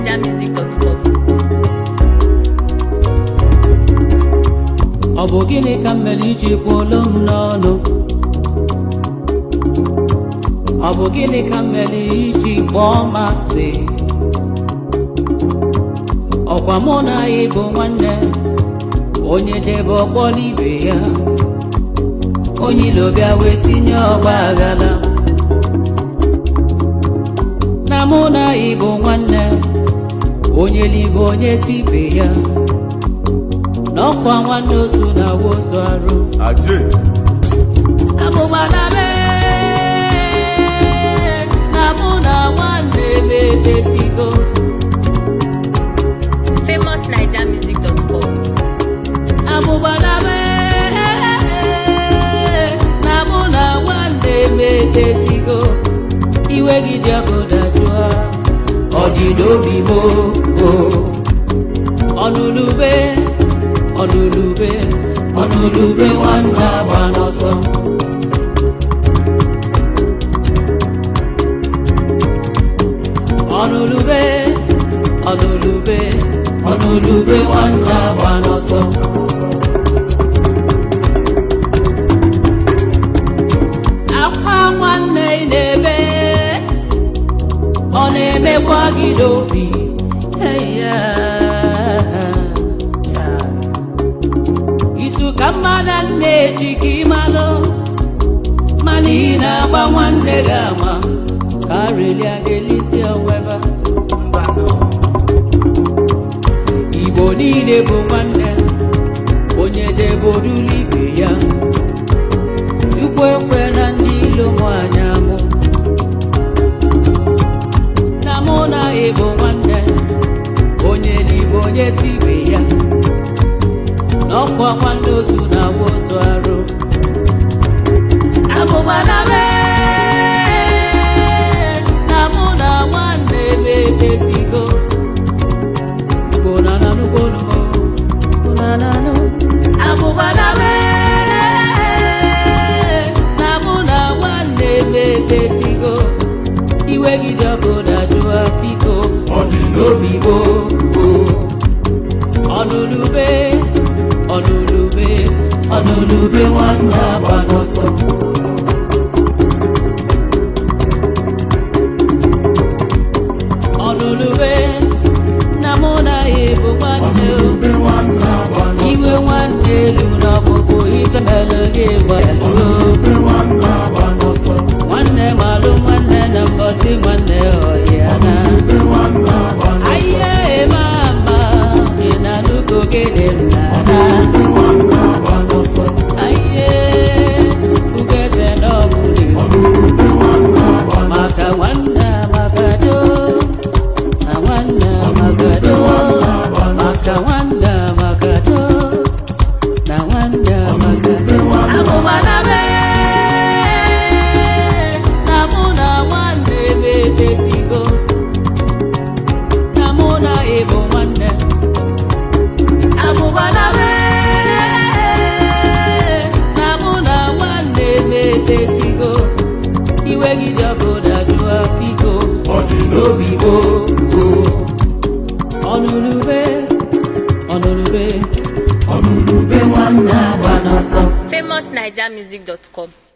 famousnigermusic.com ọ bụ gịnị ka m mere iji kwuolu m n'ọnụ ọ bụ gịnị ka m mere iji kpọọ m asị ọkwa mụ na ya bụ nwanne onye jebe ọkpọla ibe ya onye ilo bịa wee tinye ọgba aghara na mụ na ya bụ nwanne onye libe onye tibe ya n'ọkwa nwanne ozu na wozu arụ Ajé. abụgbana be na mụ na nwanne m emesigo famousnigermusic.com abụgbana be na mụ na nwanne m emesigo iwe gị dị ọkụ dajụọ ọ dị n'obi m o ọnụlube ọnụlube ọnụlube nwanne agba n'ọsọ ọnụlube ọnụlube ọnụlube nwanne agba n'ọsọ akwa nwanne ị na-ebe ọ na-emekwa gị n'obi eya isu ka mmadụ na-eji ka ịmalụ mana ị na-agba nwanne gị ama ka relia ga-elisi onweba igbo niile bụ nwanne onye jebe orulu ibe ya chukwu ekwe na ndị ilo mụ anya mụ na mụ na ịbụ nwanne onye libe onye tibe ya n'ọkwa nwanne ozu na awa ozu arụ abụgbana be na mụ na nwanne m emesigo igbo na nanugbonumo nananụ abụgbana be na mụ na nwanne m emesigo iwe gị dị ọkụ dajụa biko ọ dị n'obi gboo ọnụlube ọnụlube ọnụlube nwanne agba n'ọsọ ọnụlube na mụ na ya bụ nwanne o. iwe nwanne elu na ọkpụkpụ ife mere gị gbalụ nwanne malụ nwanne na mbọsị nwanne ọhịa na ahịa eme ama ị na-anụgo gịnị m na-ana ahịa ugeze na ọbụla maka nwanne amagado na nwanne amagado maka nwanne amagado na nwanne amagado agụmana be na mụ na nwanne m emesigo na mụ na ịbụ nwanne abụbana be na mụ na nwanne m emesigo iwe gị dị ọkụ dajụa biko ọ dị n'obi gboo ọnụlube ọnụlube ọnụlube nwanne agba n'ọsọ famousnigermusic.com